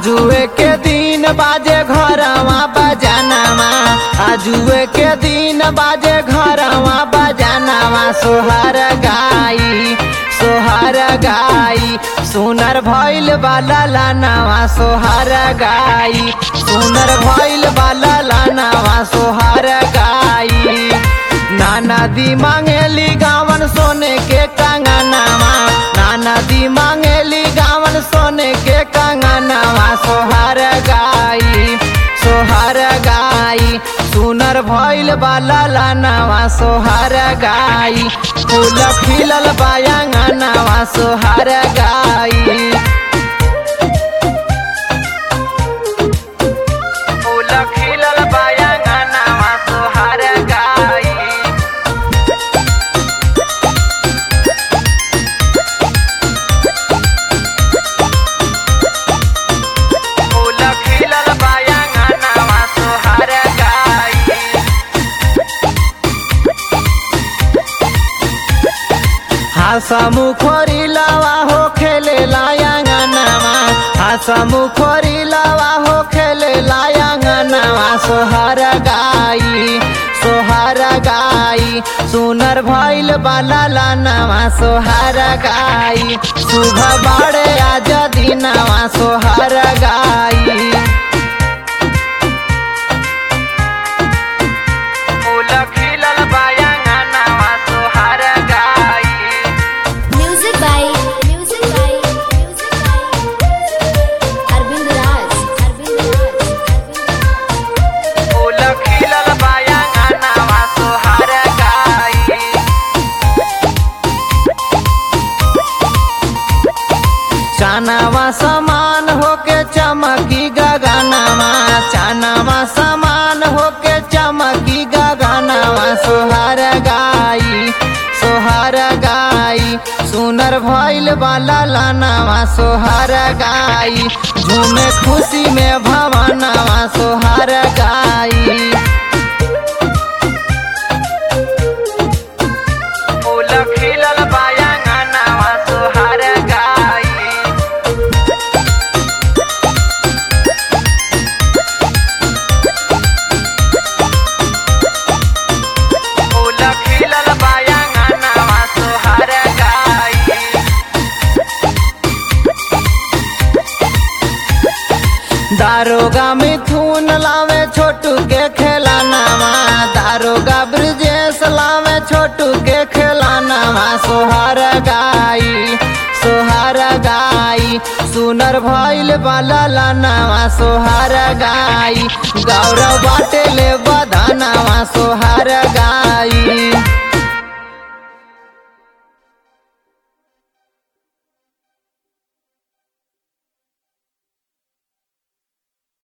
आजुए के दिन बाजे घरवा बजानवा आजुए के दिन बाजे घरवा बजानवा सोहर गाई सोहर गाई सुनर भइल बाला लानवा सोहर गाई सुनर भइल बाला लानवा सोहर गाई नाना दी मांगेली गावन सोने के कंगनवा नाना दी मांगेली गावन सोने के कंगनवा सोहर गाई सोहर गाई सुनर भइल बाला लानवा सोहर गाई फूल खिलल बायांगनवा सोहर गाई फूल खिलल बायांगनवा सोहर गाई फूल खिलल बायांगनवा सोहर गाई हासमु खोरी लावा हो खेले लायांगनवा हासमु खोरी लावा हो खेले लायांगनवा सोहर गाई सोहर गाई सुनर भइल बाला लानवा सोहर गाई सुबह बाड़े आज दिनवा सोहर गाई फूल खिलल बायांगनवा सोहर गाई Music by Music by Music by Arvind Raj Arvind Raj Arvind फूल खिलल बायांगनवा सोहर गाई चानावा समान होके चमकी गगनवा चानावा समान होके चमकी गगनवा सोहर गाई सोहर गाई सुनर भइल बाला लानवा सोहर गाई झूमे खुशी में भवनवा सोहर गाई फूल खिलल बायांगनवा सोहर गाई फूल खिलल बायांगनवा सोहर गाई दारोगा मिथुन लावे छोटू के खेलानावा दारोगा ब्रजेश लावे छोटू के खेलानावा सोहर गाई सोहर गाई सुनर भइल बाला लानावा सोहर गाई गौरव बाटे ले बधानावा सोहर